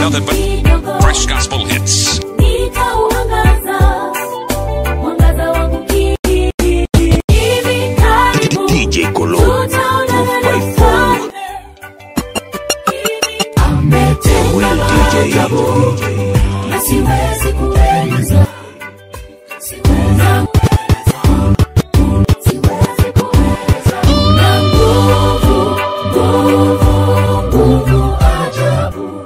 nothing but fresh gospel hits. Nitauangaza mwangaza wangu hivi karibu DJ Kolo tutaonana na 254 mfalme. Will DJ na siwezi kueleza Siwezi siwezi kueleza na nguvu nguvu nguvu ajabu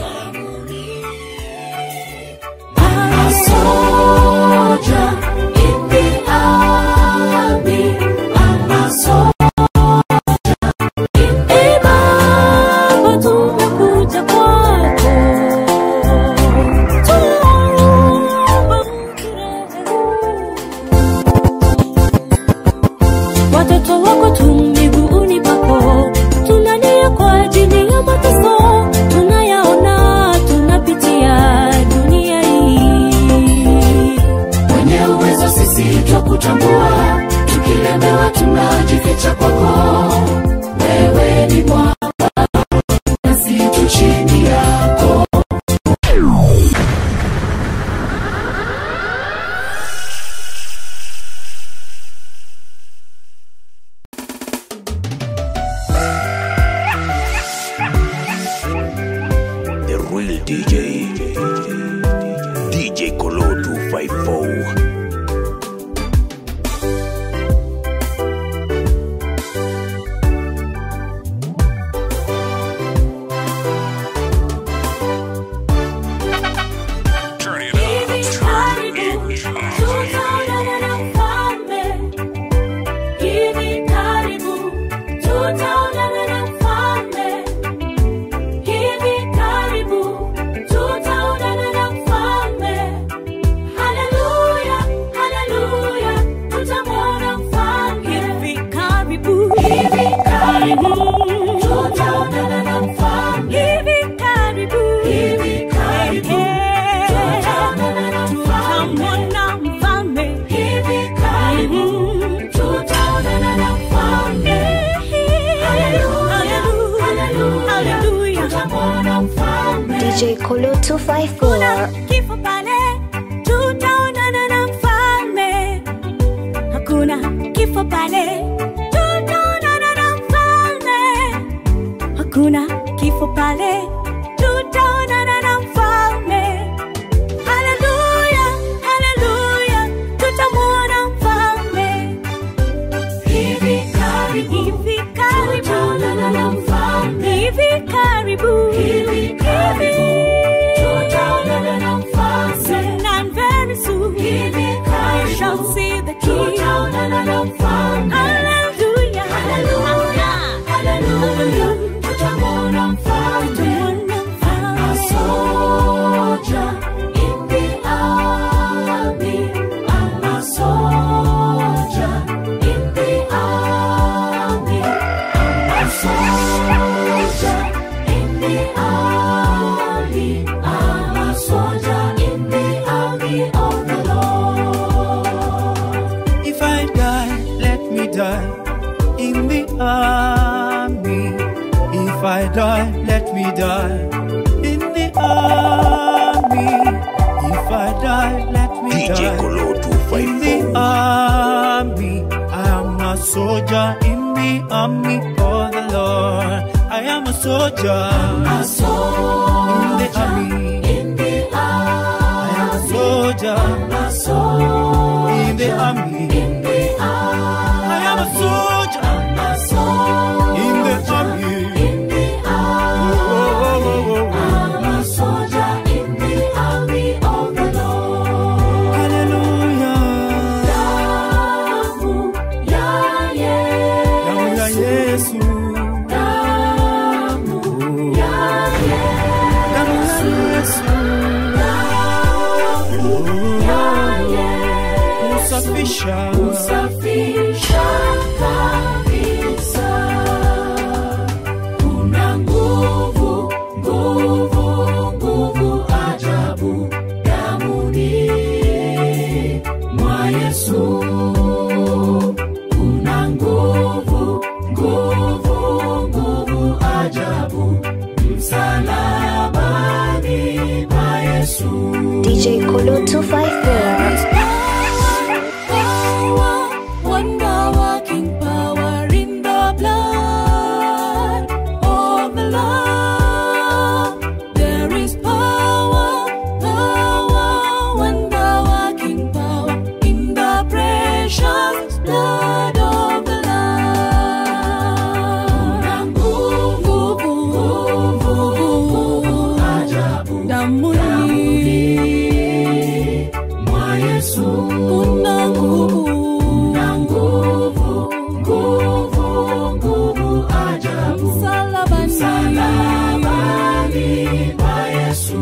I'm a soldier in the army. I'm a soldier in the Baba, tumekuja kwako. Tuomba Watoto wako tu miguuni pako, tunalia kwa ajili ya mateso tunayaona, tunapitia dunia hii. Mwenye uwezo sisi twakutambua, tukilemewa tunajificha kwako. Wewe ni mwamba, nasi tu chini yako. The real DJ DJ Kolo 254 Turn it up. Hivi karibu tutaonana na mfalme. Hivi karibu tutaonana na mfalme. Hivi karibu tutaonana na mfalme. Haleluya, haleluya, tutamwona mfalme. Hivi karibu, hivi karibu tutaonana na mfalme. Hivi karibu, hivi karibu tutaonana na tutamwona mfalme. Hivi karibu tutaonana na mfalme. Haleluya, haleluya, tutamwona mfalme. DJ Kolo 254 kifo pale tutaonana na mfalme hakuna kifo pale tutaonana na mfalme hakuna kifo pale tutaonana na mfalme haleluya haleluya tutamwona mfalme hivi karibu hivi karibu tutaonana na mfalme hivi karibu hivi karibu tutaonana na mfalme soon and very soon hivi karibu we shall see the king tutaonana na mfalme hallelujah hallelujah hallelujah tutamwona mfalme a soldier in the army I'm a soldier in the army I'm a soldier in the army I'm a soldier in the army of the Lord If I die, let me die in the army. If I die, let me die in the army. If I die, let me DJ die Kolo in the 254 army. I am a soldier in the army of the Lord. I am a soldier a soldier in the army. in the I am a army soldier a soldier in the army. in the army I am a soldier a soldier in the army. in the army Oh, oh, oh, oh. I'm a soldier in the army of the Lord. Hallelujah. Damu ya Damu ya Yesu, Yesu. damu ya Damu ya Yesu, Yesu. damu ya Yesu, Kusafisha. usafisha kabisa. Una nguvu, nguvu, nguvu ajabu damuni mwa Yesu. Una nguvu, nguvu, nguvu ajabu msalabani. Yesu. DJ Kolo 254. Wonder working power in the blood of the Lamb. There is power, power, wonder working power in the precious blood of the Lamb. Nguvu, nguvu, Ajabu damuni mwa Yesu. kuna nguvu Na nguvu, nguvu, nguvu ajabu. msalabani Msalabani pa Yesu.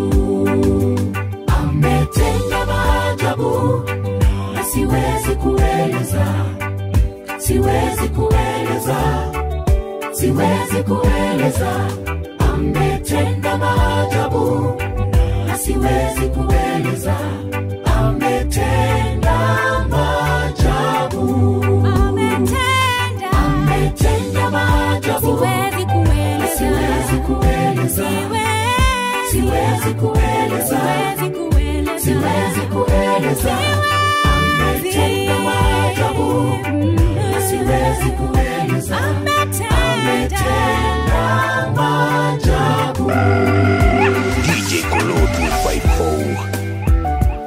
Ametenda maajabu na siwezi kueleza, siwezi kueleza, siwezi kueleza. Ametenda maajabu na siwezi kueleza. Ametenda maajabu, ametenda ametenda maajabu siwezi na kueleza siwezi kueleza, siwezi kueleza, siwezi kueleza siwezi kueleza. Ametenda maajabu na siwezi kueleza, ametenda maajabu. DJ Kolo 254.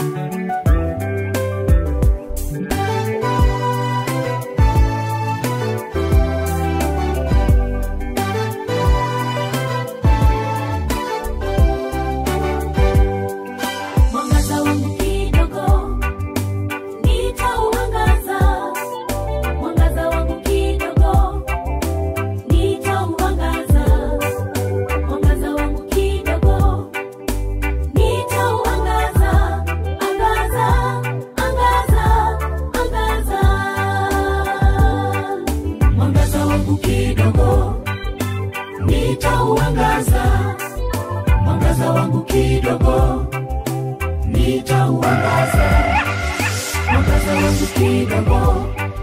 mwangaza wangu kidogo nitauangaza mwangaza wangu kidogo nitauangaza mwangaza wangu kidogo nitauangaza angaza angaza angaza Mwangaza wangu kidogo nitauangaza, mwangaza wangu kidogo nitauangaza, mwangaza wangu kidogo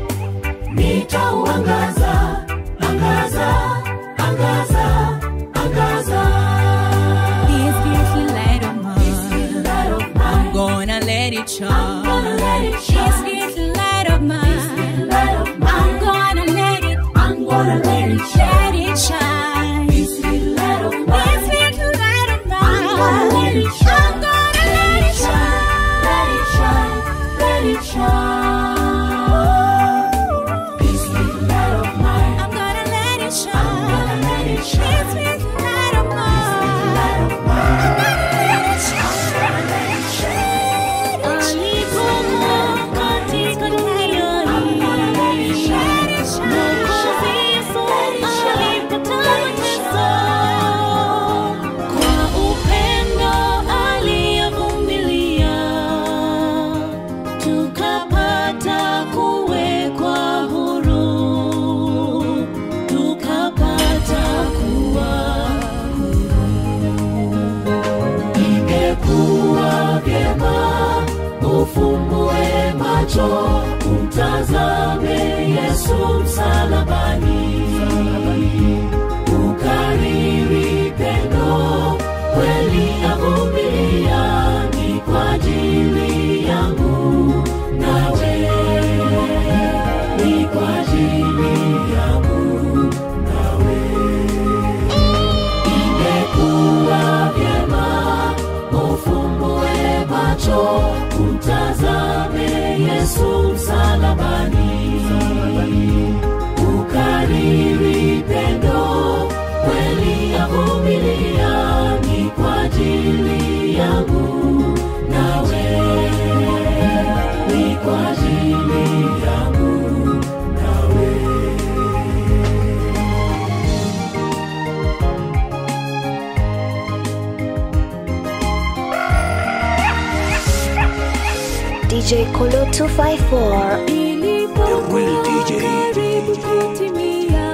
nitauangaza, angaza, angaza, angaza. This little light of Light mine of mine, I'm gonna let it shine. gonna let it shine. This little light of mine. light of I'm mine, gonna let it. I'm gonna let it shine. Let it shine. This little light of This mine, little light of I'm gonna let mine. it shine. I'm gonna let it Let it shine, let it shine. This little light of mine, I'm gonna let it I'm gonna shine. let it This shine. little light of mine. Light of mine, I'm gonna let it shine. gonna let it shine. Alipokuwa katika dunia hii, Mwokozi Yesu alipata mateso. Kwa upendo aliyevumilia, tukapata kuwekwa huru, tukapata kuwa Ingekuwa vyema ufumbue macho umtazame Yesu msalabani, ukariri pendo kweli avumilia ni kwa ajili yangu nawe, ni kwa ajili yangu nawe. Ingekuwa vyema ufumbue macho umtazame Yesu msalabani, ukariri pendo kweli avumilia ni kwa ajili yangu nawe, ni kwa ajili yangu nawe. DJ Kolo 254. real DJ. karibu kutimia,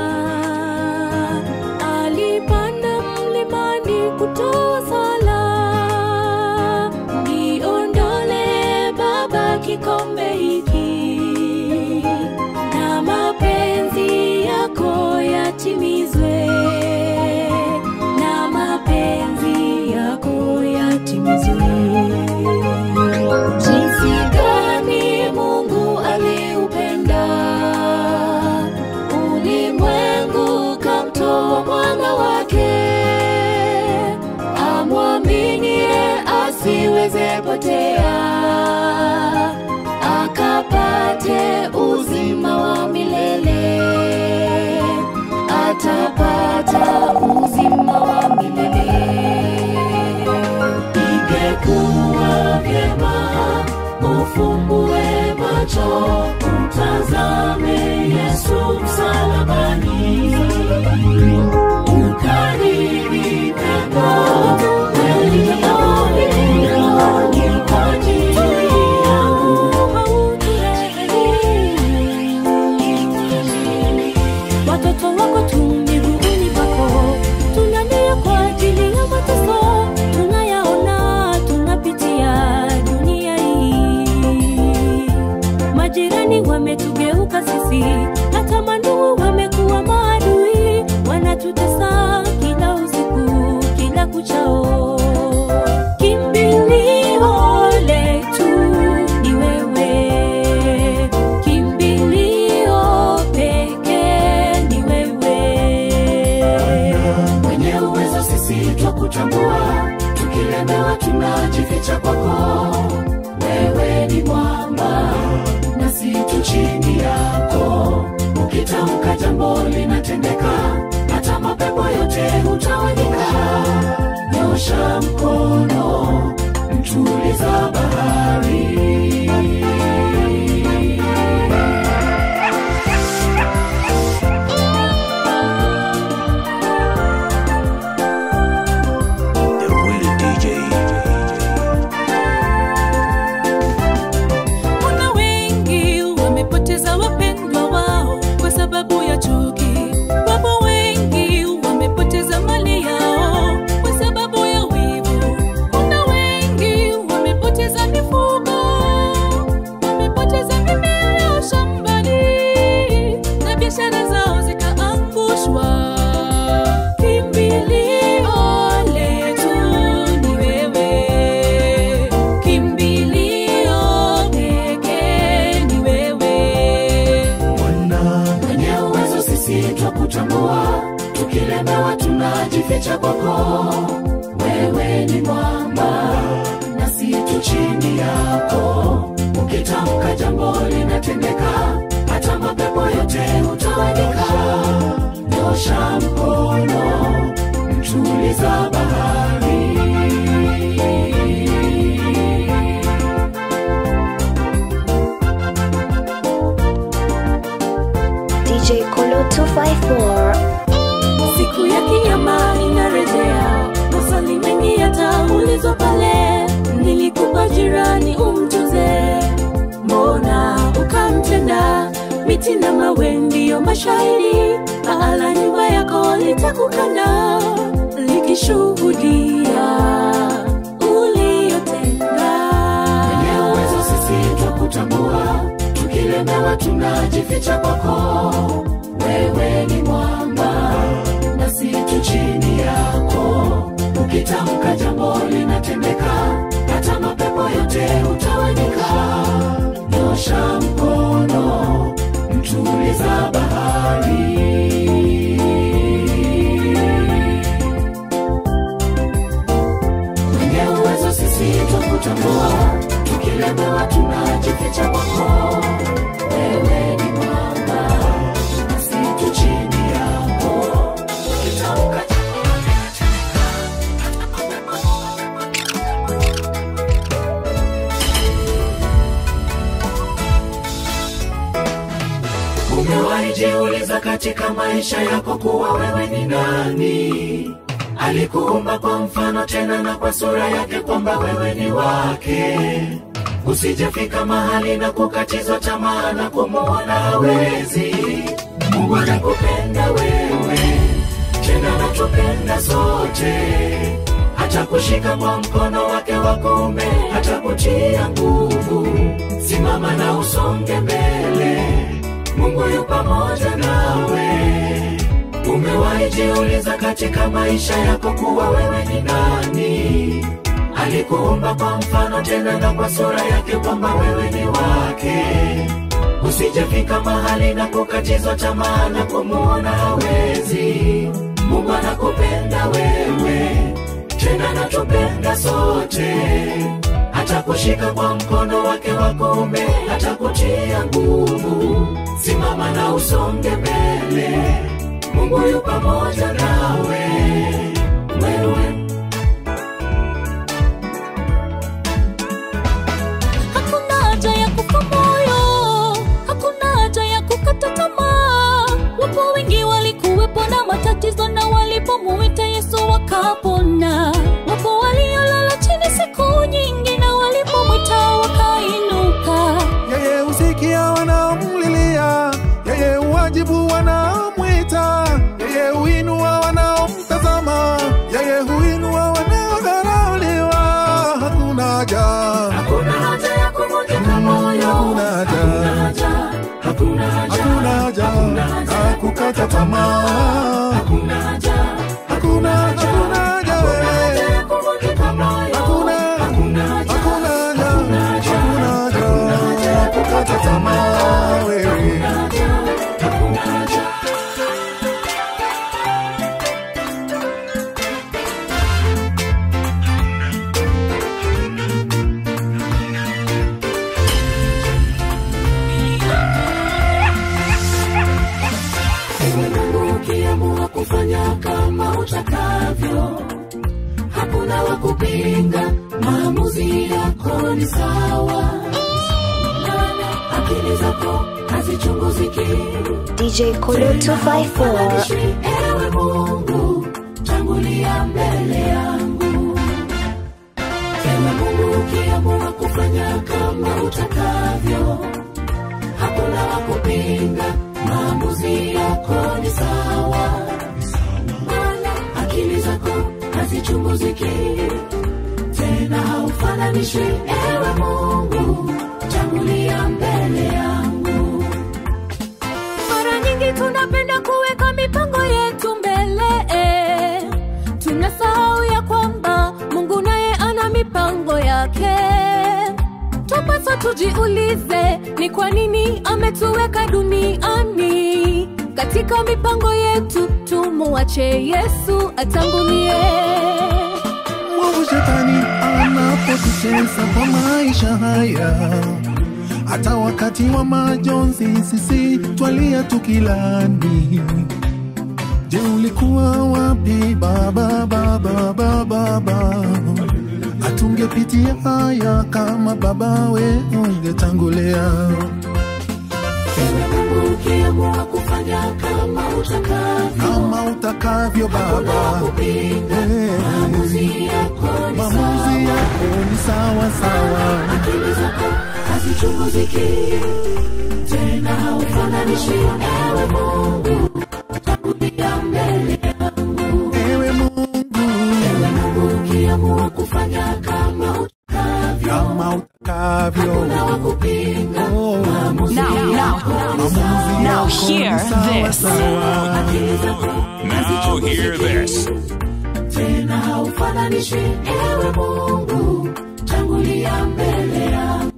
alipanda mlimani kutoa sala, niondole Baba kikombe hiki, na mapenzi yako yatimizwe, na mapenzi yako yatimizwe. asiweze potea, akapate uzima wa milele, atapata uzima wa milele. Ingekuwa vyema ufumbue macho, utazame Yesu msalabani, ukariri pendo elioni kwa ajili yangu. Watoto wako tu miguuni pako, tunalia kwa ajili ya mateso tunayaona, tunapitia dunia hii. Majirani wametugeuka sisi, hata mandugu wamekuwa maadui, wanatutesa kila usiku, kila kuchao. Kimbilio letu ni wewe, kimbilio pekee ni wewe mwenye uwezo sisi twakutambua, tukilemewa tunajificha kwako. Wewe ni mwamba nasi tu chini yako, ukitamka jambo linatendeka, hata mapepo yote hutawanyika. Nyosha mkono, mtuliza bahari. The real DJ. Kuna wengi wamepoteza wapendwa wao kwa sababu ya chuki. Wapo wengi wamepoteza mali yao kwa sababu ya wivu. Kuna wengi wamepoteza mifugo, wamepoteza mimea yao shambani na biashara zao zikaangushwa. Kimbilio letu ni wewe, kimbilio pekee ni wewe. mwenye uwezo sisi twakutambua, tukilemewa tunajificha kwako. Wewe ni mwamba nasi tu chini yako, ukitamka jambo linatendeka, hata mapepo yote hutawanyika. Nyosha mkono, mtuliza bahari. DJ Kolo 254. Siku ya kinyama inarejea, maswali mengi yataulizwa pale. Nilikupa jirani umtuze, mbona ukamtenda? Miti na mawe ndiyo mashahidi, paa la nyumba yako litakukana likishuhudia uliyotenda. Mwenye uwezo sisi twakutambua, tukilemewa tunajificha kwako. Wewe ni mwamba nasi tu chini yako, ukitamka jambo linatendeka, hata mapepo yote hutawanyika. Nyosha mkono, mtuliza bahari. mwenye uwezo sisi twakutambua, tukilemewa tunajificha kwako. Wewe ni mwamba nasi tu chini yako, ukitamka jambo linatendeka, hata mapepo Umewahi jiuliza katika maisha yako kuwa wewe ni nani? Alikuumba kwa mfano tena na kwa sura yake, kwamba wewe ni wake. Usijefika mahali na kukatizwa tamaa na kumuona hawezi. Mungu anakupenda wewe, tena anatupenda sote, hata kushika kwa mkono wake wa kuume, hata kutia nguvu. Simama na usonge mbele, Mungu yu pamoja nawe. Umewahi jiuliza katika maisha yako kuwa wewe ni nani? Alikuumba kwa mfano tena na kwa sura yake, kwamba wewe ni wake. Usijefika mahali na kukatizwa tamaa na kumuona hawezi. Mungu anakupenda wewe, tena anatupenda sote, atakushika kwa mkono wake wa kuume atakutia nguvu simama na usonge mbele mungu yu pamoja nawe wewe hakuna haja ya kufa moyo hakuna haja ya kukata tamaa wapo wengi walikuwepo na matatizo na walipomuita yesu wakapona wapo waliolala chini siku nyingi na walipomwita wakainuka yeye husikia wanaomlilia, yeye huwajibu wanaomwita, yeye huinua wanaomtazama, yeye huinua wanaodharauliwa. Hakuna haja, hakuna haja ya kuvunjika moyo hakuna haja, hakuna haja hakuna haja ya kukata tamaa, hakuna haja hakuna hakuna haja wewe, ya kuvunjika moyo hakuna hakuna haja hakuna haja, hakuna haja ya kukata tamaa wewe. hakuna haja Ewe Mungu ukiamua kufanya kama utakavyo, hakuna wa kupinga, maamuzi yako ni sawa. Maana akili zako hazichunguziki. DJ Kolo 254. Halalishwi, Ewe Mungu, tangulia mbele yangu. Ewe Mungu ukiamua kufanya kama utakavyo, hakuna wa kupinga, maamuzi yako ni sawa. Maana akili zako hazichunguziki, tena haufananishwi. Ewe Mungu, tangulia mbele yangu. mara nyingi tunapenda kuweka mipango yetu mbele eh. tunasahau ya kwamba mungu naye ana mipango yake tupasa tujiulize ni kwa nini ametuweka duniani katika mipango yetu tumuache yesu atangulie mwovu shetani anapotucheza kwa maisha haya hata wakati wa majonzi sisi twalia tukilani je ulikuwa wapi baba baba baba baba hatungepitia haya kama babawe ungetangulia Ewe Mungu ukiamua kufanya kama utakavyo, kama utakavyo baba kupinga Eh, maamuzi yako ni maamuzi yako ni sawa sawa akili zako hazichunguziki, tena haufananishi. Ewe Mungu, tangulia mbele yangu. ewe mungu Ewe Mungu ukiamua kufanya kama utakavyo, kama utakavyo na wakupinga Oh, maamuzi Now, now, maamuzi now yako hear ni sawa this. sawa akili zako Now hear this. tena haufananishi. Ewe Mungu, tangulia mbele yangu.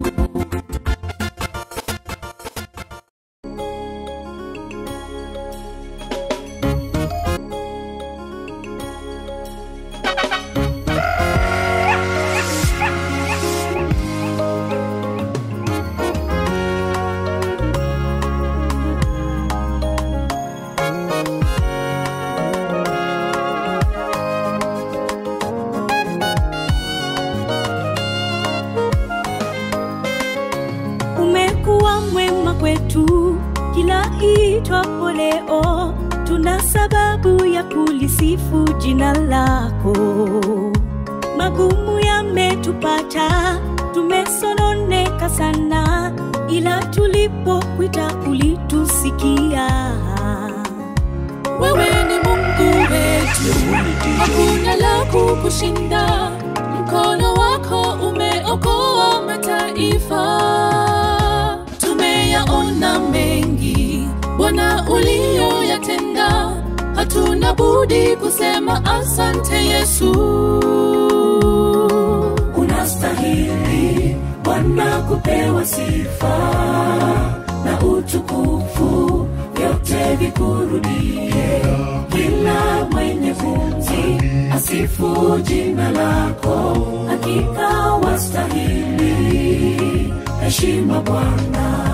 umekuwa mwema kwetu kila itwapo leo tuna sababu ya kulisifu jina lako magumu yametupata tumesononeka sana ila tulipokwita ulitusikia wewe ni mungu wetu hakuna la kukushinda mkono wako umeokoa mataifa tumeyaona mengi bwana uliyoyatenda hatuna budi kusema asante yesu unastahili Bwana kupewa sifa na utukufu, vyote vikurudie. Kila mwenye pumzi asifu jina lako hakika wastahili heshima bwana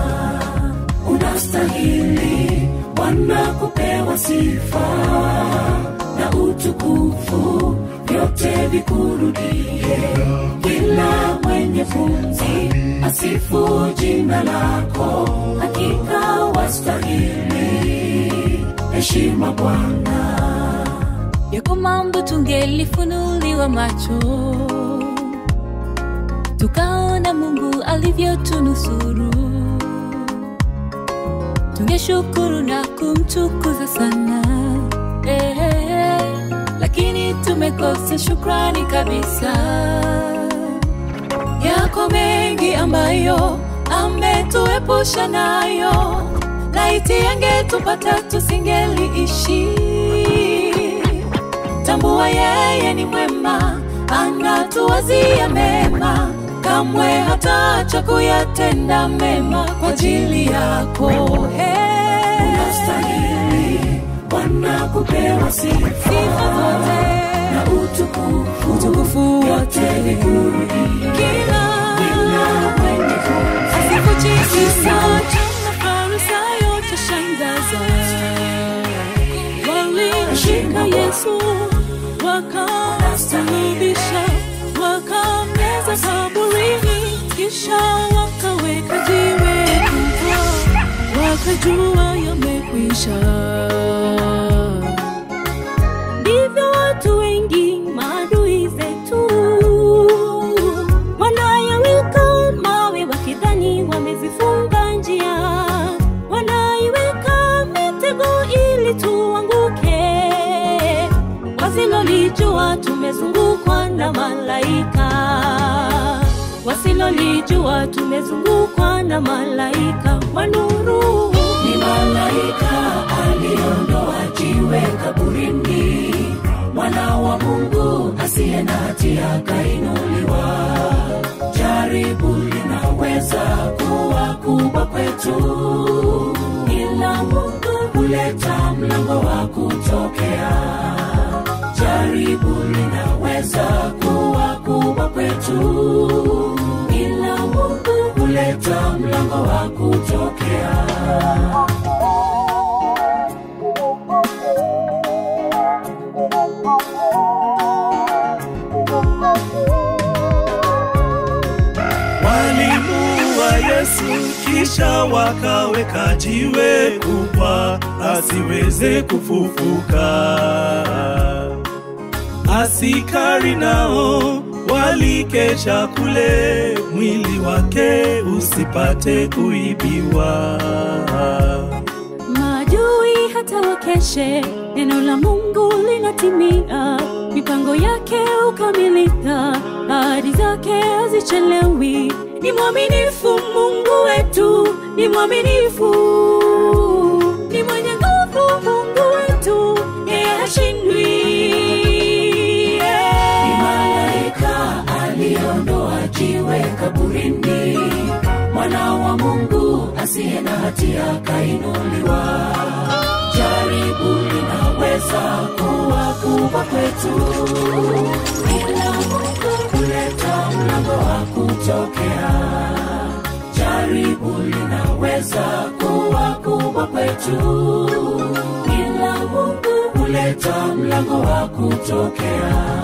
unastahili bwana kupewa sifa na utukufu vyote vikurudie kila mwenye pumzi asifu jina lako hakika wastahili heshima bwana yako mambo tungelifunuliwa macho tukaona mungu alivyotunusuru tungeshukuru na kumtukuza sana eh, eh, eh. lakini tumekosa shukrani kabisa yako mengi ambayo ametuepusha nayo laiti yangetupata tusingeliishi tambua yeye ni mwema anatuwazia mema kamwe hataacha kuyatenda mema kwa ajili yako hey. unastahili bwana kupewa sifa sifa zote na utukufu utukufu wote vikurudie kila kila mwenye pumzi asifu jinsi cha mafarisayo tashangaza walimshika yesu wakamsulubisha wakameza kaburini kisha wakaweka jiwe kubwa wakajua yamekwisha ndivyo watu wengi maadui zetu wanayaweka mawe wakidhani wamezifunga njia wanaiweka mitego ili tuanguke wasilolijua tumezungukwa na malaika wasilolijua tumezungukwa na malaika wa nuru ni malaika aliondoa jiwe kaburini mwana wa mungu asiye na hatia akainuliwa jaribu linaweza kuwa kubwa kwetu ila mungu huleta mlango wa kutokea jaribu linaweza kuwa kubwa kwetu ila mungu huleta mlango wa kutokea walimuua Yesu kisha wakaweka jiwe kubwa asiweze kufufuka. Asikari nao walikesha kule, mwili wake usipate kuibiwa. maadui hata wakeshe neno la mungu linatimia mipango yake ukamilika ahadi zake hazichelewi ni mwaminifu mungu wetu ni mwaminifu ni mwenye nguvu mungu wetu yeye hashindwi ni malaika aliondoa jiwe kaburini mwana wa mungu asiye na hatia akainuliwa jaribu linaweza kuwa kubwa kwetu ila mungu huleta mlango wa kutokea jaribu linaweza kuwa kubwa kwetu ila mungu huleta mlango wa kutokea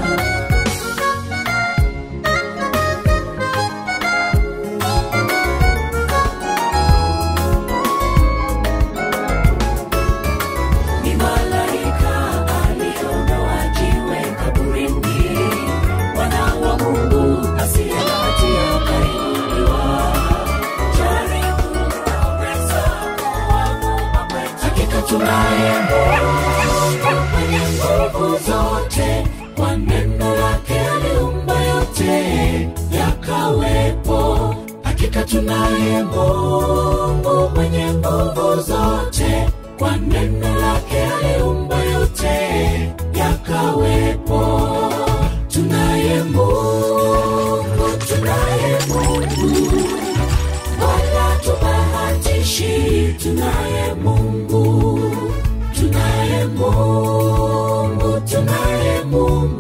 ni malaika aliondoa jiwe kaburini mwana wa mungu asiye na hatia akainuliwa jaribu linaweza kuwa kubwa kwetu hakika tunaye mungu mwenye nguvu zote kwa neno lake aliumba yote yakawepo hakika tunaye mungu mwenye nguvu zote kwa neno lake aliumba yote yakawepo tunaye mungu tunaye mungu wala tubahatishi tunaye mungu tunaye mungu tunaye mungu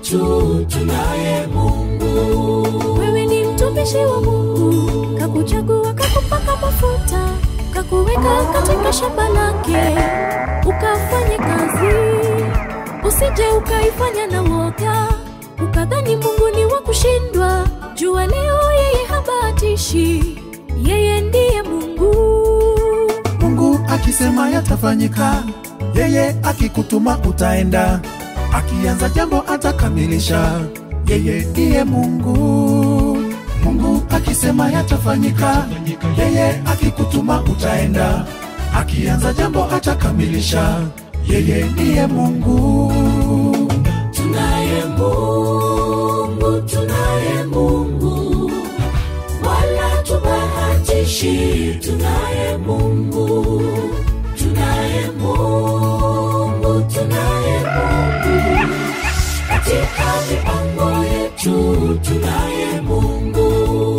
yetu tunaye Mungu. wewe ni mtumishi wa mungu kakuchagua kakupaka mafuta kakuweka katika shamba lake ukafanye kazi usije ukaifanya na woga ukadhani mungu ni wa kushindwa jua leo yeye habatishi yeye ndiye mungu mungu akisema yatafanyika yeye akikutuma utaenda akianza jambo atakamilisha yeye ndiye mungu mungu akisema yatafanyika yeye akikutuma utaenda akianza jambo atakamilisha yeye ndiye mungu Tunaye Mungu, tunaye Mungu, wala tubahatishi. Tunaye Mungu, tunaye Mungu, tunaye Mungu, katika mipango yetu tunaye Mungu.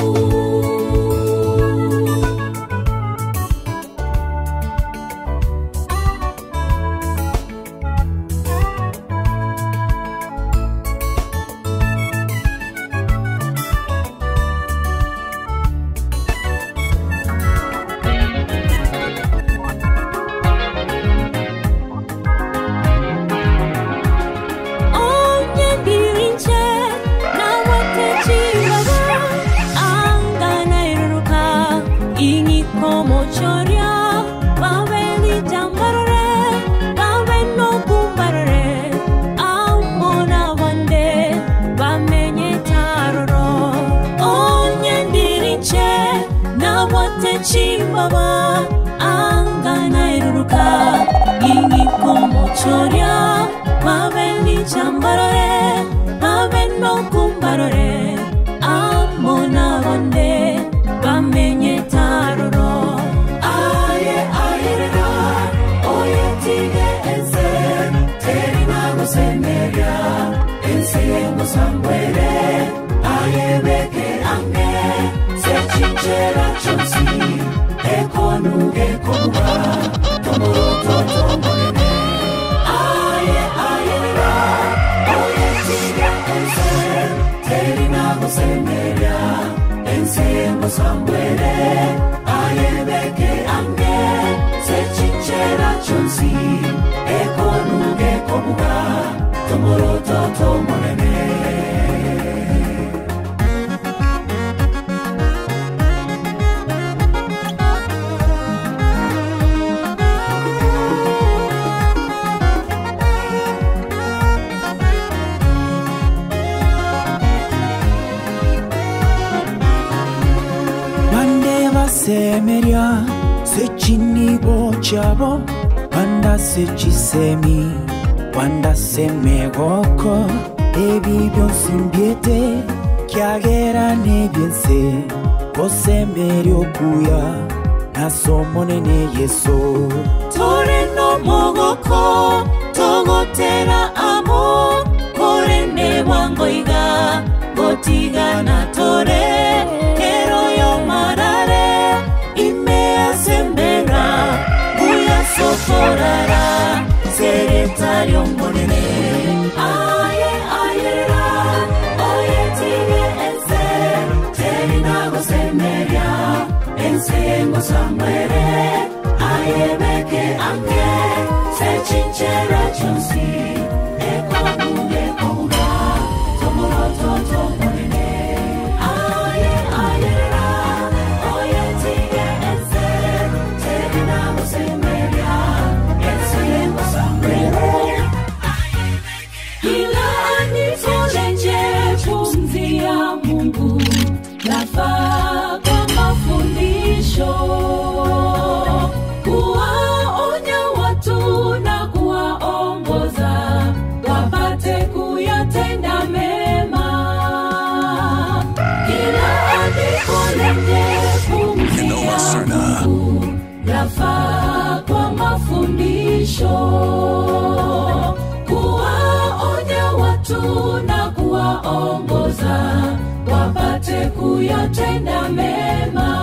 onye ndirinche na watechibaba anga nairuruka ingikomochoria babe lijambarore babe nokumbarore amona bande bamenye taroro onye ndirinche na watechibaba anga nairuruka ingikomochoria babe lichambarore babe nokumbarore amona bande bamenye taroro aye ayerera oye tige ense teri nagusemeria ense ngusambwere aye beke ange sechinchera chonsi ekonuge konuga tomuroto tomonene aye ayerera oye tige ense teri nagusemeria ense ngusambwere aye beke ange sechinchera chonsi ekonuge komuga tomoroto tomonene bande basemerya sekinibo kyabo banda sekisemi banda semegoko ebi byonsi mbyete kyagera nebyense kosemerya okuya nasomonene yeso tore no mogoko togotera amo korene bwangoiga gotigana tore kero yo marare imeasembera buyasokorara seretario monene aye ayerera oye tige ense teri nagusemeria ense ngusambwere aye beke ange sechinchera chonsi ekonuge komuga tomoroto tomonene aye ayerera oye tige ense teri nagusemeria ense ngusambwere kila anisolenje pumzi ya mungu nafaa kwa mafundisho kuwaonya watu na kuwaongoza wapate kuyatenda mema kila andiko lenye pumzi ya mungu lafaa kwa mafundisho kuwaonya watu na kuwaongoza wapate kuyatenda mema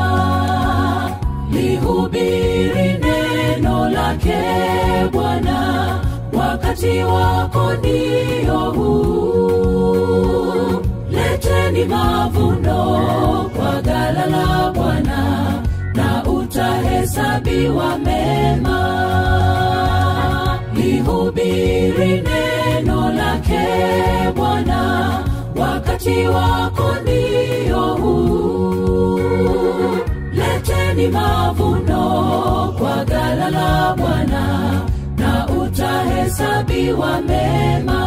lihubiri neno lake bwana wakati wako ndio huu leteni mavuno kwa gala la bwana na utahesabiwa mema lihubiri neno lake bwana wakati wako ndio huu leteni mavuno kwa gala la bwana na utahesabiwa mema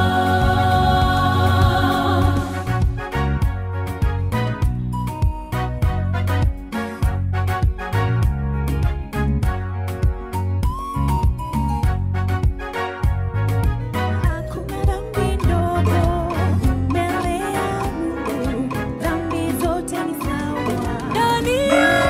Hakuna dhambi ndogo mbele ya Mungu, dhambi zote ni sawa. Ndani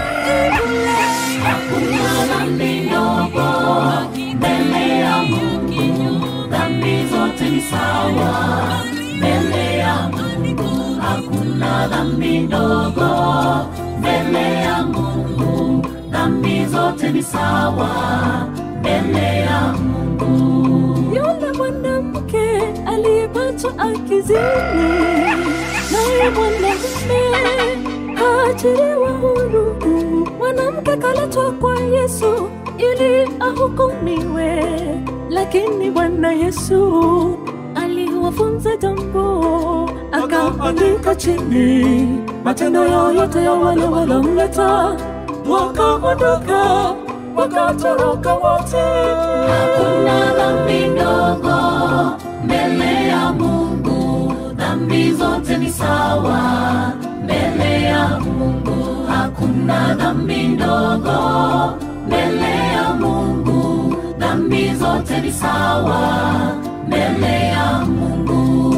hakuna dhambi ndogo mbele ya mungu dhambi zote ni sawa mbele ya mungu hakuna dhambi ndogo mbele ya mungu dhambi zote ni sawa mbele ya mungu yule mwanamke aliyepatwa akizini, naye mwanamume haachiliwa huru. Mwanamke kaletwa kwa Yesu ili ahukumiwe, lakini Bwana Yesu aliwafunza jambo, akaandika chini matendo yao yote ya wale walomleta, wakaondoka wakatoroka wote. hakuna dhambi ndogo mbele ya mungu dhambi zote ni sawa mbele ya mungu hakuna dhambi ndogo mbele ya mungu dhambi zote ni sawa mbele ya mungu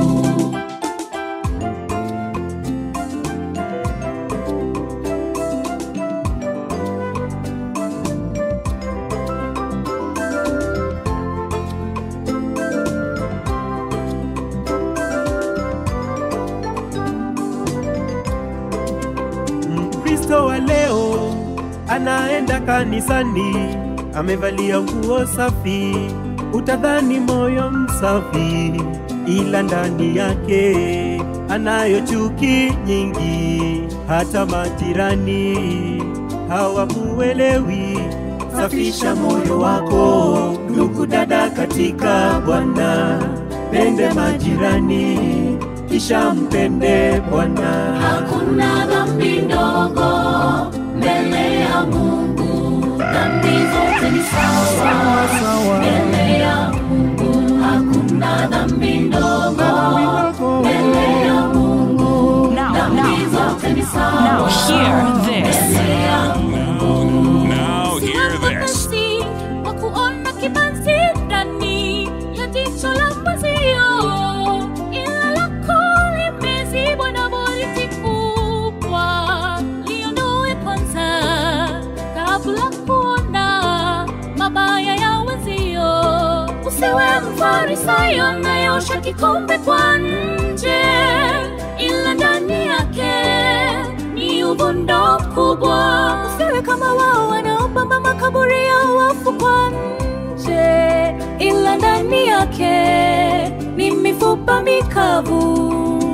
Mkristo wa leo anaenda kanisani, amevalia nguo safi, utadhani moyo msafi, ila ndani yake anayo chuki nyingi, hata majirani hawamuelewi. Safisha moyo wako, ndugu dada, katika Bwana, pende majirani, kisha mpende Bwana. hakuna dhambi ndogo mbele ya mungu dhambi zote ni sawa mbele ya mungu hakuna dhambi ndogo mbele ya mungu dhambi zote ni sawa Now hear this. mbele ya Now hear this. Basi wa kuona kibanzi ndani ya jicho la mwenzio, ila lako limezibwa na boriti kubwa. Liondoe kwanza kabla kuona mabaya ya wenzio. Usiwe mfarisayo anayosha kikombe kwa nje, ila ndani yake ni uvundo kubwa. Usiwe kama wao wanaopamba makaburi ya wafu kwa nje, ila ndani yake ni mifupa mikavu.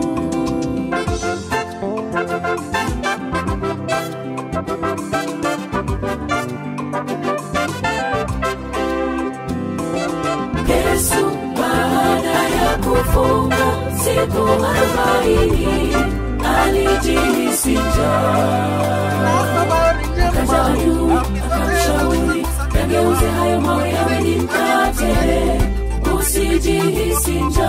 Yesu baada ya kufunga siku arobaini alijihisi njaa. Akaja juu akamshauri yageuze hayo mawe yawe ni mkate, usijihisi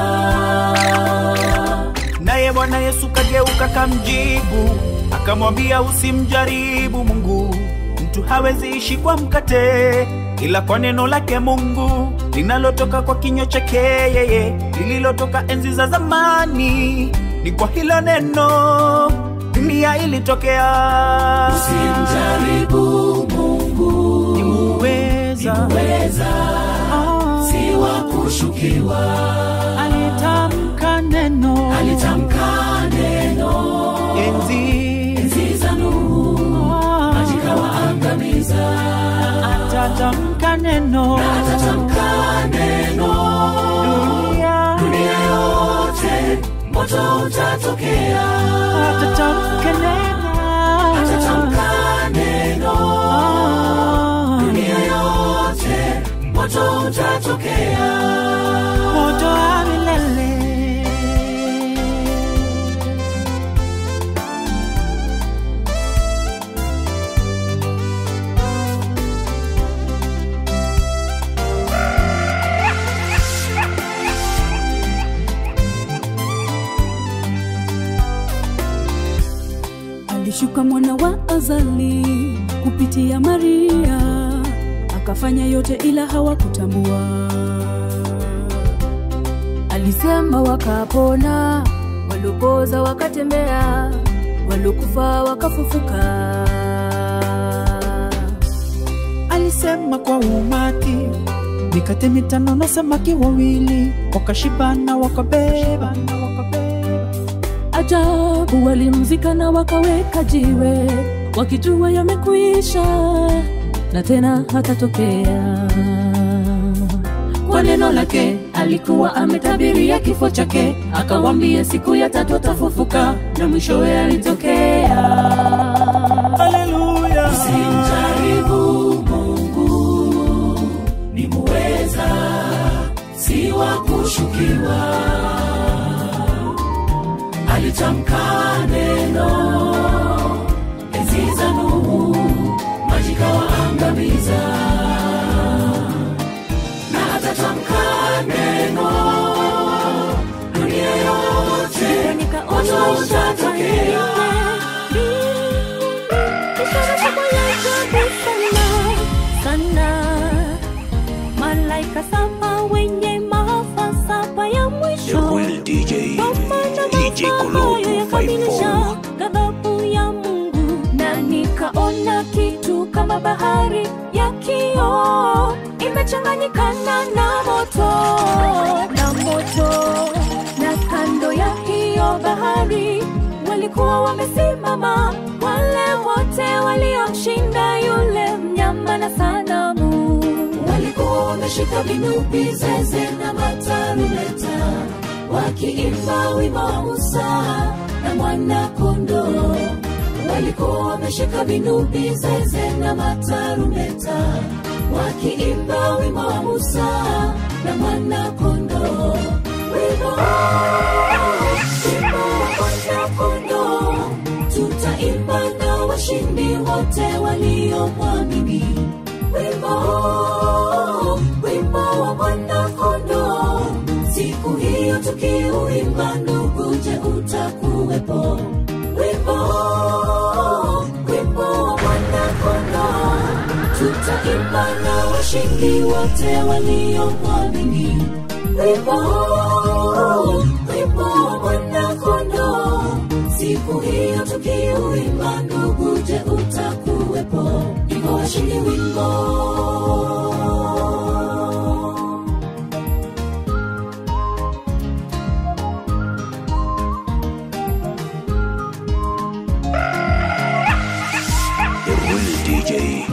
njaa. naye bwana yesu kageuka kamjibu akamwambia usimjaribu mungu mtu hawezi ishi kwa mkate ila kwa neno lake mungu linalotoka kwa kinywa chake yeye lililotoka enzi za zamani ni kwa hilo neno dunia ilitokea Usimjaribu Mungu, uweza weza si wa kushukiwa. alitamka neno Alitamka neno enzi enzi za Nuhu, maji kawaangamiza. atatamka neno Atatamka neno dunia dunia yote, moto utatokea atatamka neno atatamka neno Ah, dunia yote moto utatokea moto wa milele alishuka mwana wa azali kupitia maria akafanya yote ila hawakutambua alisema wakapona waliopoza wakatembea waliokufa wakafufuka alisema kwa umati mikate mitano na samaki wawili wakashibana wakabeba ajabu walimzika na wakaweka jiwe wakijua yamekuisha na tena hatatokea kwa neno lake alikuwa ametabiria kifo chake akawambia siku ya tatu atafufuka na mwishowe alitokea haleluya simjaribu mungu ni muweza si wa kushukiwa alitamka neno enzi za nuhu maji kawaangamiza na atatamka neno dunia yote moto utatokea sana malaika saba wenye maafa saba ya The mwisho real DJ. Kwa maana DJ Kolo maafa hayo yakamilisha 254. ghadhabu ya mungu na nikaona kitu kama bahari ya kioo imechanganyikana na moto na moto na kando ya hiyo bahari walikuwa wamesimama wale wote waliomshinda yule mnyama na sanamu walikuwa wameshika vinubi zeze na matarumeta wakiimba wimbo wa musa na mwana kondoo walikuwa wameshika vinubi zeze na matarumeta wakiimba wimbo wa musa na mwana kondoo wimbo wimbo wa mwana kondoo tutaimba na washindi wote waliomwamini wimbo wimbo wa mwana kondoo siku hiyo tukiuimba ndugu je utakuwepo wimbo wimbo wa mwana kondoo tutaimba na washindi wote waliomwamini wimbo wimbo wa mwana kondoo siku hiyo tukiuimba ndugu je utakuwepo iko washindi wimbo The real DJ.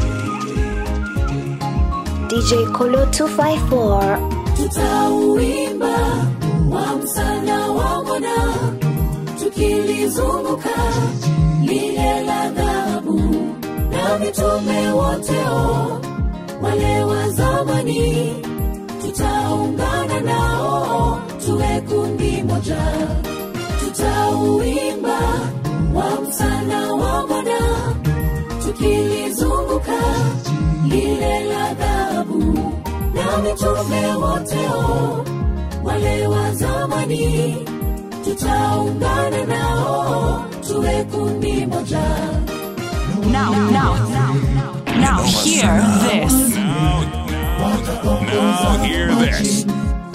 DJ Kolo 254. tutauimba wa msana wa mwana tukilizunguka lile la dhahabu na mitume woteo wale wa zamani tutaungana nao tuwe kundi moja tutauimba wa msana wa mwana tukilizunguka lile la dhahabu na mitume woteo wale wa zamani tutaungana nao tuwe kundi moja Now, now, now, hear this. Now hear this.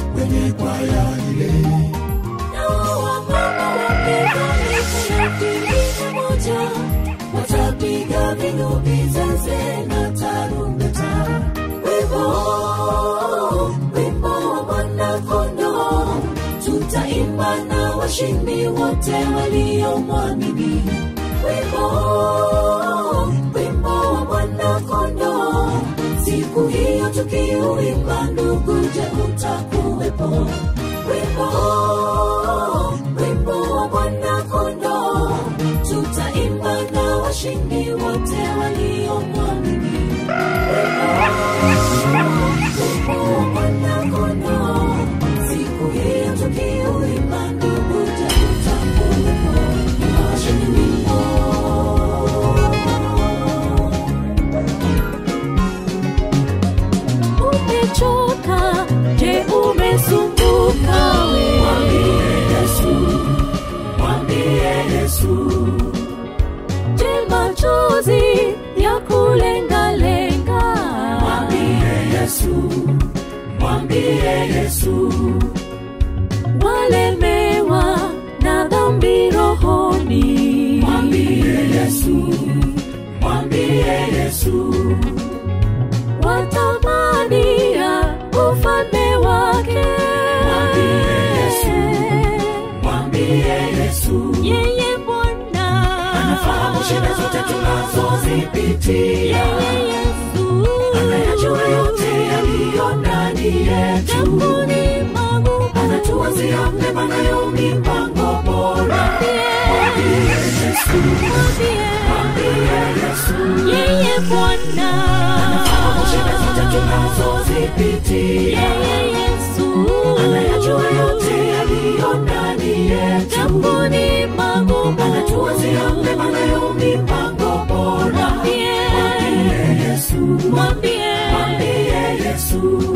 Nao wamama wapiga miti moja watapiga vinubi zeze na tarumbeta wimbo wimbo wa mwanakondoo tutaimba na washindi wote waliomwamini wimbo wimbo wa mwanakondoo siku hiyo tukiuimba ndugu je utakuwepo wimbo wimbo umechoka je umesumbuka we mwambie yesu mwambie yesu je machozi ya kulengalenga mwambie yesu mwambie yesu walemewa na dhambi rohoni mwambie yesu mwambie yesu watamania ufalme wake Mwambie Yesu. mwambie yesu yeye bwana anafahamu shida zote tunazozipitia yeye yesu anayajua yote yaliyo ndani yetu jambuni magumu anatuwazia mema nayo mipango bora mwambie yesu mwambie yesu yeye bwana anafahamu shida zote tunazozipitia yeye yesu anayajua yote yaliyo ndani yetu jambuni magumu anatuwazia mema nayo mipango bora mwambie mwambie yesu mwambie mwambie yesu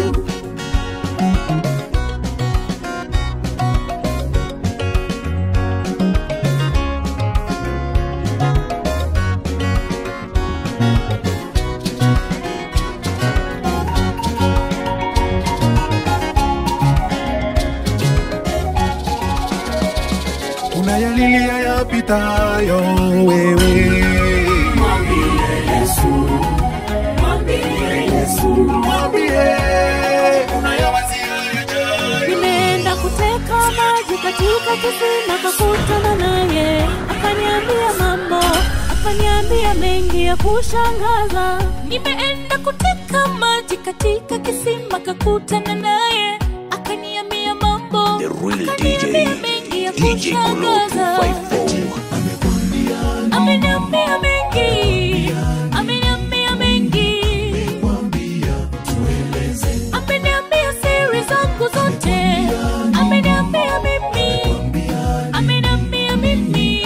unayalilia yapitayo wewe mwambie yesu mwambie yesu mwambie unayawazia yajayo nimeenda kuteka maji katika kisima kakutana naye akaniambia mambo akaniambia mengi ya kushangaza nimeenda kuteka maji katika kisima kakutana naye akaniambia mambo The real akaniambia DJ, mengi ya DJ Kolo kushangaza 254. ameniambia mengi ameniambia mengi ameniambia siri zangu zote ameniambia mimi ameniambia mimi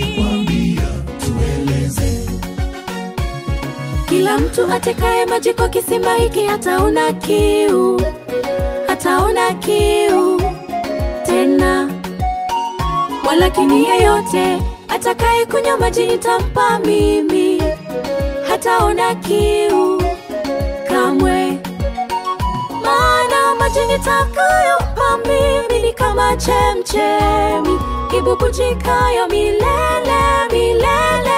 kila mtu atekaye maji kwa kisima hiki hataona kiu hataona kiu tena walakini yeyote atakaye kunywa maji nitampa mimi hataona kiu kamwe maana maji nitakayompa mimi ni kama chemchemi ibubujikayo milele milele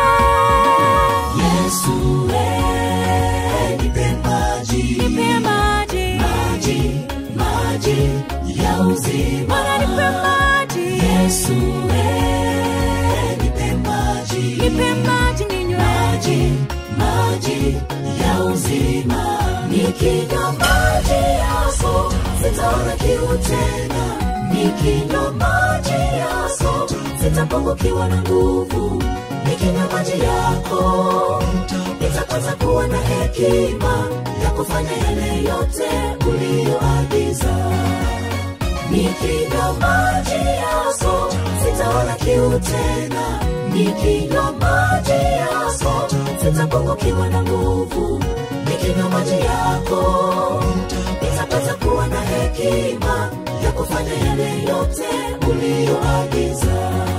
yesu eh, nipe maji nipe maji maji maji ya uzima Bwana nipe maji yesu eh, nipe maji nipe maji ninywe maji maji ya uzima nikinywa maji yako sitaona kiu tena nikinywa maji yako sitapungukiwa na nguvu nikinywa maji yako nitapata kuwa na hekima ya kufanya yale yote uliyoagiza nikinywa maji yako sitaona kiu tena nikinywa maji yako sitapungukiwa na nguvu nikinywa maji yako nitapata kuwa na hekima ya kufanya yale yote uliyoagiza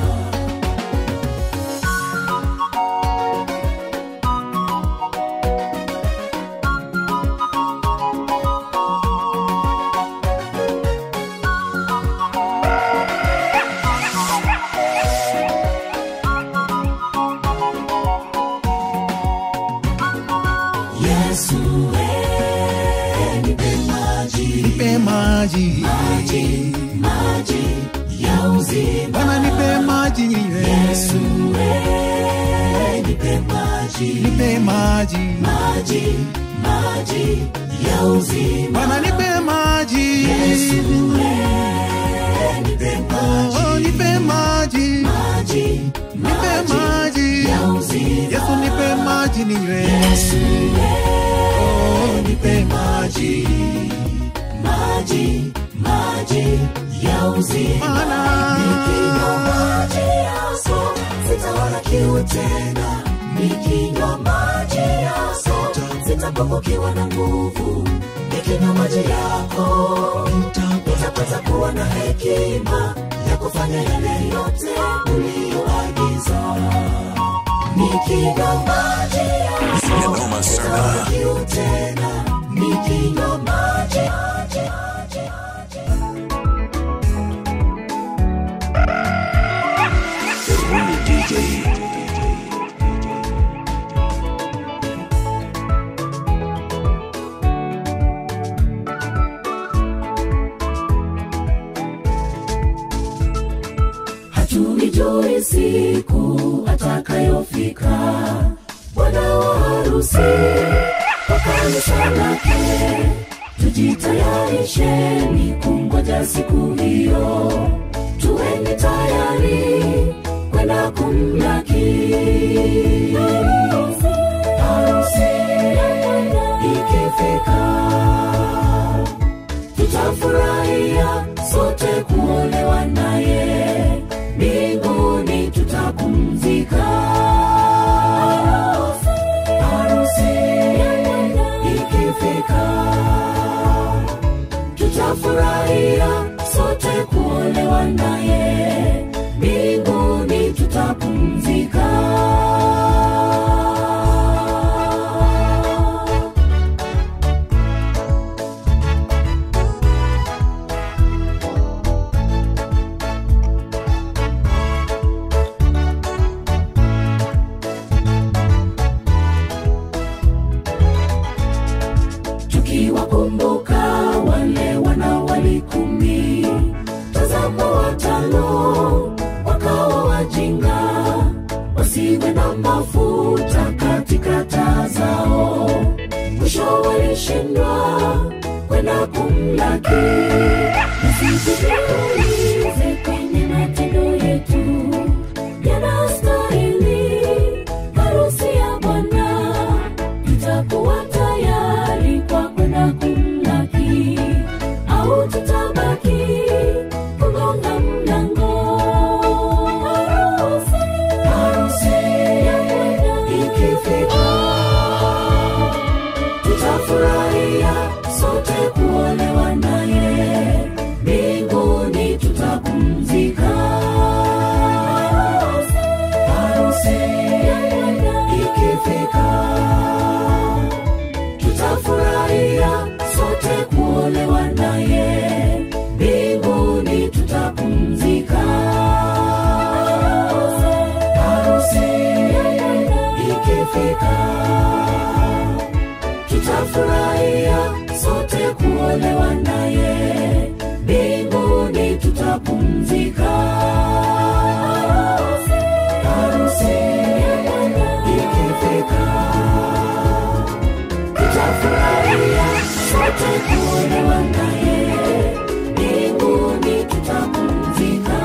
yesu eh, nipe maji nipe maji maji maji ya uzima bwana nipe maji ninywe yesu eh, nipe maji nipe maji maji maji ya uzima bwana nipe maji yesu eh, nipe maji Oh, nipe maji maji nipe maji ya uzima yesu nipe maji ninywe yesu Oh, nipe maji maji maji ya uzima Bwana. nikinywa maji yako sitaona kiu tena nikinywa maji yako sitapungukiwa na nguvu ukinywa maji yako utapata kuwa na hekima ya kufanya yale yote uliyoagiza nikinywa maji yako Noma sana. sitaona kiu tena nikinywa maji maji, maji, maji. The real DJ. hatuijui siku atakayofika bwana wa harusi kwa kanisa lake tujitayarisheni kungoja siku hiyo tuweni tayari kwenda kumlaki harusi ikifika tutafurahia sote kuolewa naye mbinguni tutapumzika harusi ikifika tutafurahia sote kuolewa naye mbinguni tutapumzika tukiwakumbuka wale wanawali kumi tazama watano wakawa wajinga wasiwe na mafuta katika taa zao mwisho walishindwa kwenda kumlaki nasitujiulize kwenye matendo yetu yanastahili harusi ya bwana tutakuwa tayari kwa kwenda kumlaki au tutabaki kugonga mlango harusi ya bwana ikifika tutafurahia sote kuolewa naye mbinguni tutapumzika harusi ikifika tutafurahia sote kuolewa naye mbinguni tutapumzika harusi ikifika tutafurahia sote kuolewa naye mbinguni tutapumzika harusi ikifika tutafurahia sote kuolewa naye mbinguni tutapumzika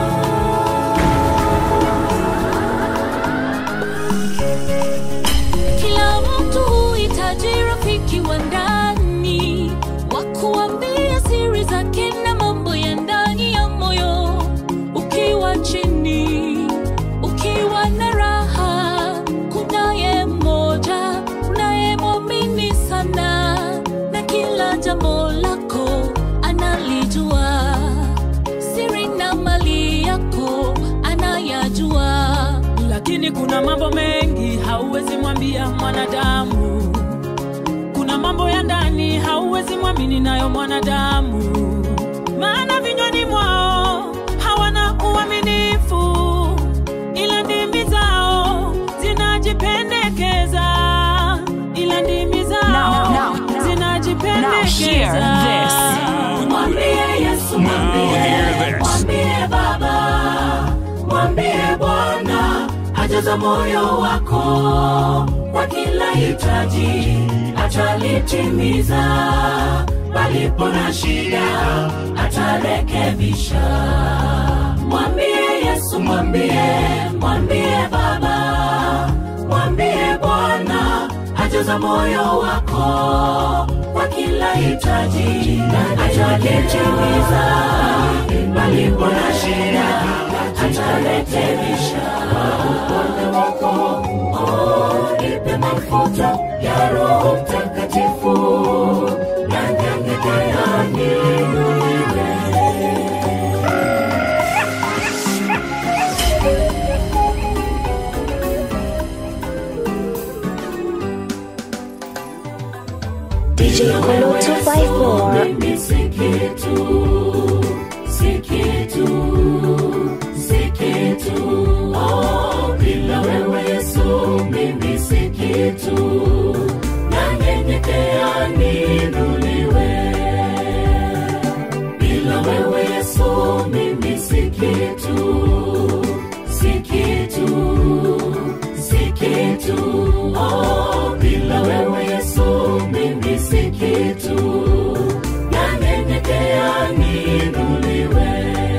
Kila mtu huhitaji rafiki wa ndani wa kuambia siri zake na mambo ya ndani ya moyo. Ukiwa chini, ukiwa na raha, kunaye mmoja unayemwamini sana, na kila jambo lako analijua, siri na mali yako anayajua. lakini kuna mambo mengi hauwezi mwambia mwanadamu kuna mambo ya ndani hauwezi mwamini nayo mwanadamu maana vinywani mwao hawana uaminifu ila ndimi zao zinajipendekeza ila ndimi zao Now, now, now. Now zinajipendekeza hear this. mwambie yesu mwambie mwambie baba mwambie bwana ajaza moyo wako kwa kila hitaji atalitimiza palipo na shida atarekebisha mwambie yesu mwambie mwambie baba mwambie bwana ajaza moyo wako kwa kila hitaji atalitimiza palipo na shida atarekebisha upande wako oh, nipe mafuta ya roho mtakatifu na nyanya DJ Kolo 254. Mimi si kitu, si kitu, si kitu. Oh, bila wewe Yesu mimi si kitu. Nanyenyekea niinuliwe. Bila wewe Yesu mimi si kitu, si kitu, si kitu. Oh, bila wewe Yesu mimi si kitu. Nanyenyekea niinuliwe.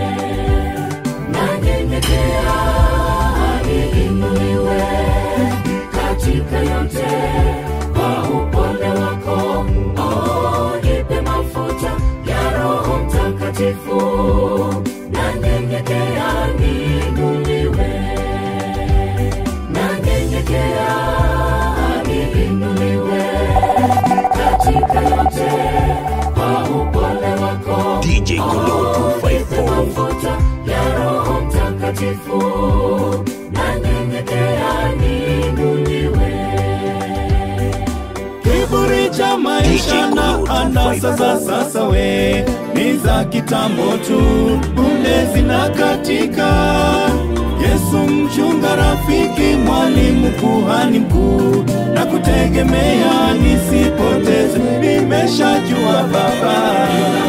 Nanyenyekea niinuliwe katika yote kwa upole wako. Oh, nipe mafuta ya Roho Mtakatifu. Nanyenyekea niinuliwe. Nanyenyekea niinuliwe katika yote kwa upole wako. DJ Kolo Oh, nipe mafuta ya Roho Mtakatifu. Nanyenyekea niinuliwe. Kiburi cha maisha na anasa za sasa we ni za kitambo tu, punde zinakatika. Yesu mchunga, rafiki, mwalimu, kuhani mkuu, na kutegemea nisipoteze, nimeshajua Baba.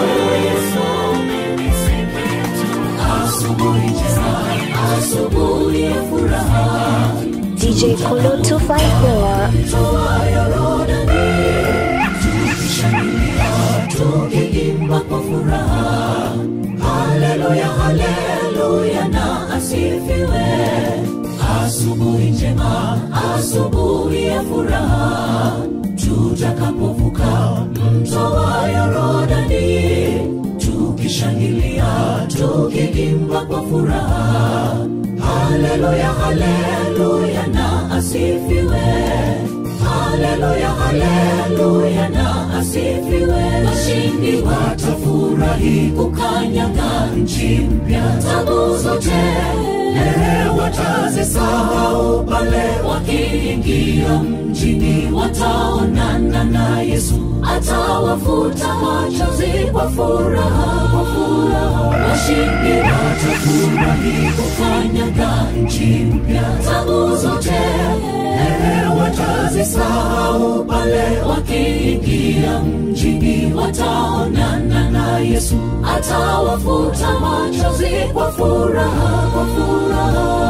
Asubuhi njema, asubuhi ya furaha, DJ Kolo 254. toayo Yordani, tukishangilia, tukiimba kwa furaha. Haleluya, haleluya na asifiwe. Asubuhi njema, asubuhi ya furaha, tutakapovuka mto wa Yordani, tukishangilia, tukiimba kwa furaha. Haleluya, haleluya na asifiwe. Haleluya, haleluya na asifiwe. Washindi watafurahi kukanyaga nchi mpya, tabu zote eh, watazisahau pale wakiingia mjini, wataonana na Yesu, atawafuta machozi kwa furaha, kwa furaha. Washindi watafurahi kukanyaga nchi mpya, tabu zote eh, watazisahau pale wakiingia mjini, wataonana na Yesu, atawafuta machozi kwa furaha, kwa furaha.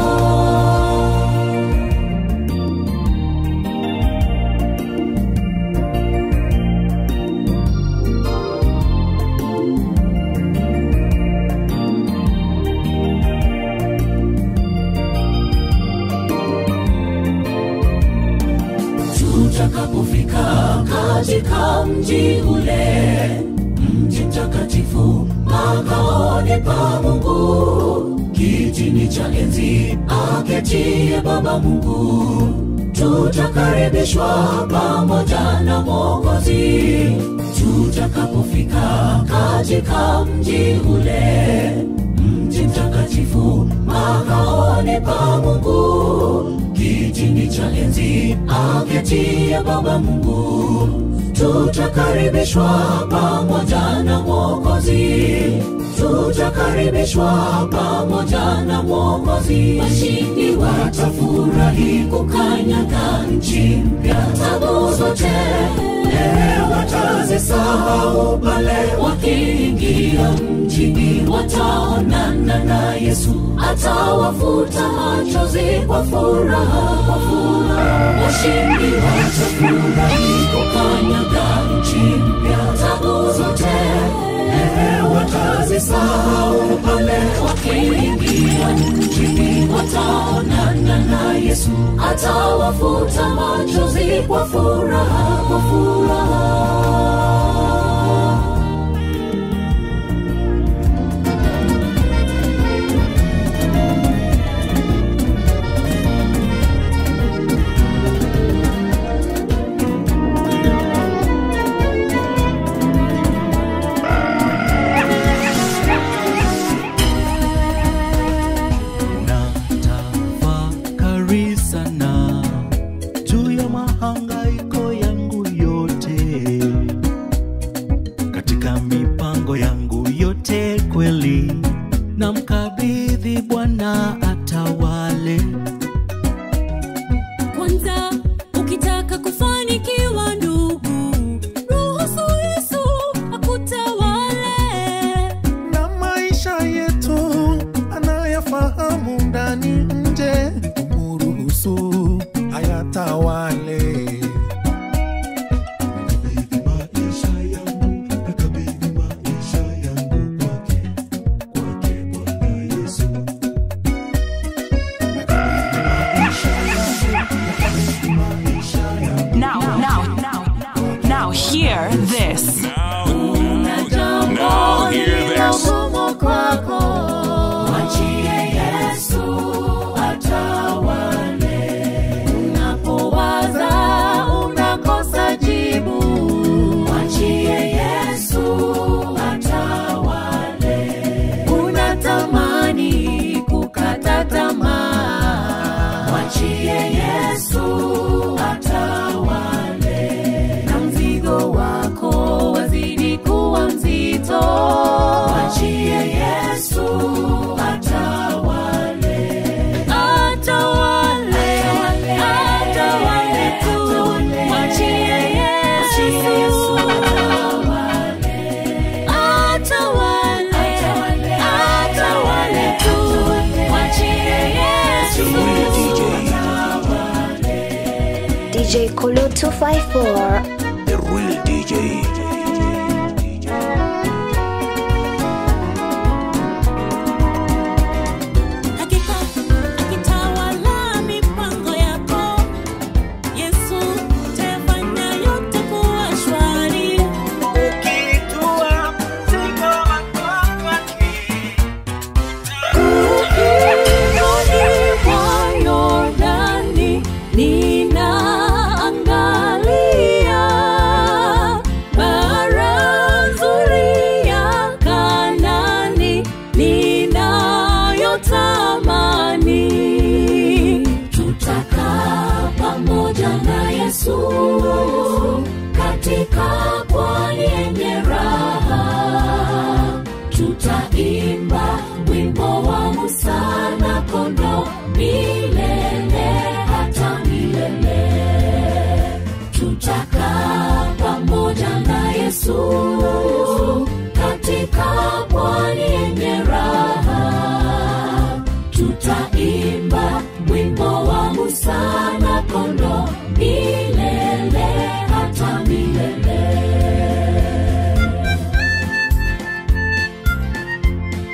tutakapofika katika mji ule, mji mtakatifu, makaoni pa Mungu, kitini cha enzi aketie Baba Mungu, tutakaribishwa pamoja na Mwokozi. Tutakapofika katika mji ule, mji mtakatifu, makaoni pa Mungu, kitini cha enzi aketie Baba Mungu, tutakaribishwa pamoja na Mwokozi, tutakaribishwa pamoja na Mwokozi. Washindi watafurahi kukanyaga nchi mpya, tabu zote eh, watazisahau pale wakiingia mjini, wataonana na Yesu, atawafuta machozi kwa furaha, kwa furaha. Washindi watafurahi kukanyaga nchi mpya, tabu zote eh, watazisahau pale wakiingia mjini, wataonana na Yesu, atawafuta machozi kwa furaha, kwa furaha. Natafakari sana juu ya mahangaiko yangu yote, katika mipango yangu yote kweli na mkabidhi bwana atawale kwanza ukitaka kufanikiwa ndugu ruhusu yesu akutawale na maisha yetu anayafahamu ndani nje muruhusu ayatawale Now, now, now, now, hear this. Now hear this. Gumu kwako mwachie yesu atawale unapowaza unakosa jibu mwachie yesu atawale unatamani kukata tamaa mwachie yesu atawale na mzigo wako wazidi kuwa mzito mwachie yesu atawale atawale atawale tu mwachie yesu atawale atawale atawale tu mwachie yesu DJ Kolo 254. The real DJ. hakika akitawala mipango yako yesu tafanya yote kuwa shwari Ukingoni mwa Yordani, ninaangalia bara nzuri ya Kanaani ninayotamani. Tutakaa pamoja na Yesu katika pwani yenye raha tutaimba wimbo wa Musa na kondo milele hata milele. Tutakaa pamoja na Yesu katika pwani yenye raha. Tutaimba wimbo wa Musa na kondo milele hata milele.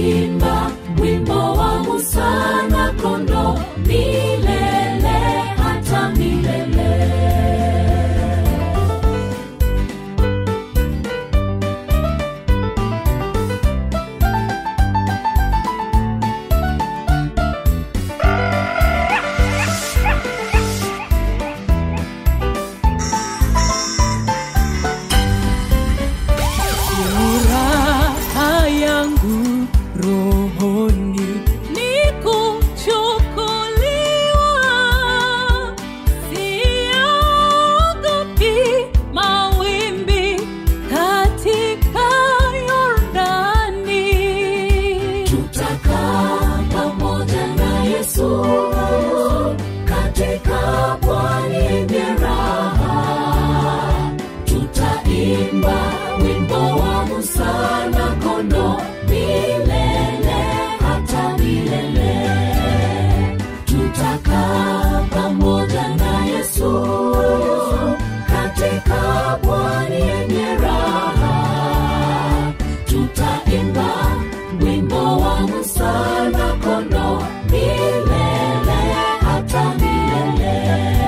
tutaimba wimbo wa Musa na kondo milele hata milele. furaha yangu rohoni ni kuchukuliwa, siogopi mawimbi katika Yordani. Tutakaa pamoja na Yesu katika pwani yenye raha, tutaimba wimbo wa Musa na kondo milele hata milele. Tutakaa pamoja na Yesu katika pwani yenye raha, tutaimba wimbo wa Musa na kondo milele hata milele.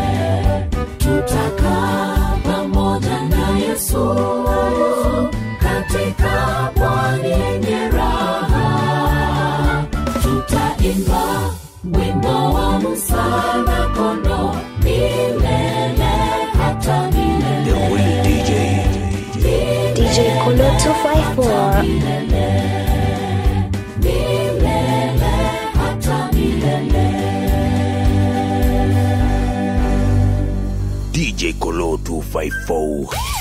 Tutakaa pamoja na Yesu katika pwani yenye raha, tutaimba wimbo wa Musa na kondo milele hata milele. The real DJ. DJ Kolo 254. Milele, milele hata milele. DJ Colo 254.